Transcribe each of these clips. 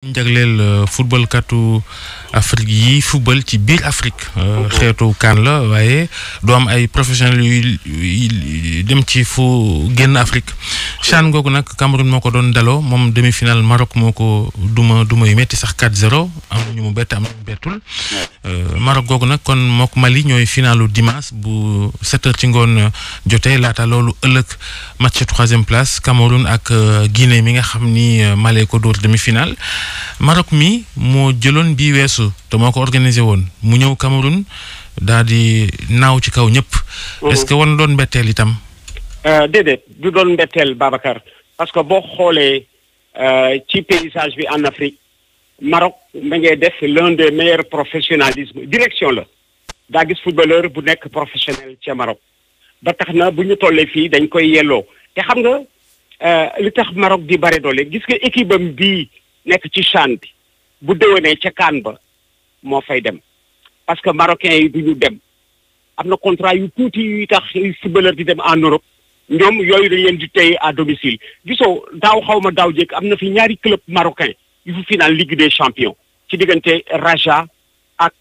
jagleel football katu Afrique yi football ci biir Afrique. xeetu kaan la waaye doo am ay professionnels yu dem ci fu génn Afrique. CHAN googu nag Cameroun moo ko doon daloo moom demi-finale Maroc moo ko duma duma yu metti sax 4-0 am na ñu mu bett am na ñu bettul. Maroc googu nag kon mook Mali ñooy finalu dimanche bu 7 heures ci ngoon jotee laata loolu ëllëg match troisième place Cameroun ak Guinée mi nga xam ni Mali ko dóor demi-finale. Maroc mi moo jëloon bii weesu te moo ko organisé woon mu ñëw Cameroun daal di naaw ci kaw ñëpp. est-ce que wan doon mbetteel itam. déedéet du doon mbetteel Babacar parce que boo xoolee ci paysage bi en Afrique Maroc ma ngay def l'un des meilleurs professionnalisme direction la daa gis footballeur bu nekk professionnel ca Maroc ba tax na bu ñu tollee fii dañ koy yelloo te xam nga li tax Maroc di bare doole gis nga équipe am bii. nekk ci CHAN bi bu déwénee ca CAN ba moo fay dem parce que marocains yi du ñu dem am na contrat yu tuuti yuy tax footballeur di dem en Europe ñoom yooyu dañ leen di téye à domicile gisoo daaw xaw ma daaw jékk am na fi ñaari club marocain yu fi final Ligue des champions ci diggante Raja ak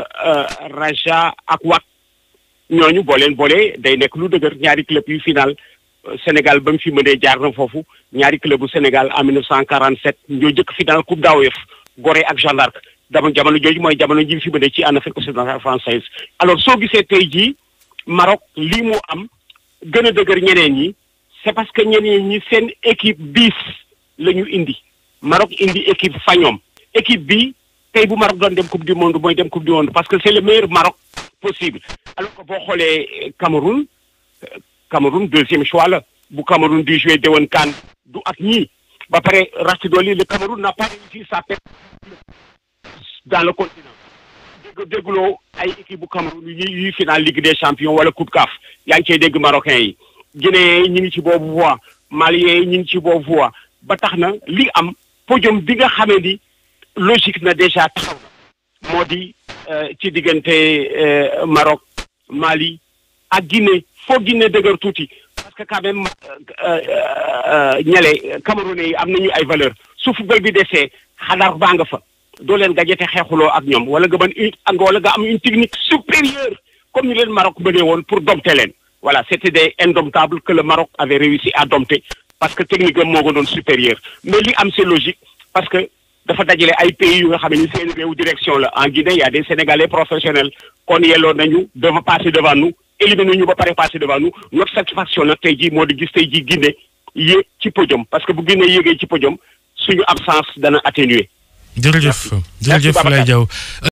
Raja ak Wak ñooñu boo leen boolee day nekk lu dëgër ñaari club yu final Sénégal ba mu fi mënee jaar na foofu ñaari club bu Sénégal en 1947 ñoo jëkk final coupe d'AOF Gorée ak Jeanne d'Arc dama jamono jooju mooy jamono ji fi mënee ci en Afrique occidentale française alors soo gisee tey jii Maroc lii mu am gën a dëgër ñeneen ñi c'est parce que ñeneen ñi seen équipe bis la ñu indi Maroc indi équipe fa ñoom équipe bi tey bu Maroc doon dem coupe du monde mooy dem coupe du monde parce que c'est le meilleur Maroc possible alors que boo xoolee Cameroun Cameroun deuxième choix la bu Cameroun di jouer déwén kaan du ak ñii ba pare rax dooli le Cameroun n'a pas réussi sa perte dans le continent dégg dégguloo ay équipe bu Cameroun yi yuy final Ligue des champions wala coupe CAF yaa ngi cey dégg marocains yi Guinéens yi ñu ngi ci boobu voie Maliens yi ñu ngi ci boobu voie ba tax na li am podium bi nga xamee ni logique na déjà taxaw na moo di ci diggante Maroc Mali ak Guinée foo Guinée dëgër tuuti parce que quand même ñale Camerounais yi am nañu ay valeur su football bi desee xadar baa nga fa doo leen gajete xeexuloo ak ñoom wala nga mën une wala nga am une technique supérieure comme ni leen Maroc mënee woon pour dompter leen voilà c'était des indomptables que le Maroc avait réussi à dompter parce que technique am moo ko doon supérieur mais li am c'est logique parce que dafa dajale ay pays yu nga xam ne seen réew direction la en Guinée y a des Sénégalais professionnels kon yelloo nañu devant passer devant nous éliminé ñu ba pare passé devant nous notre satisfaction nag tey jii moo di gis tey jii Guinée yéeg ci podium parce que bu Guinée yéegee ci podium suñu absence dana atténuer jërëjëf jërëjëf Lay Diaw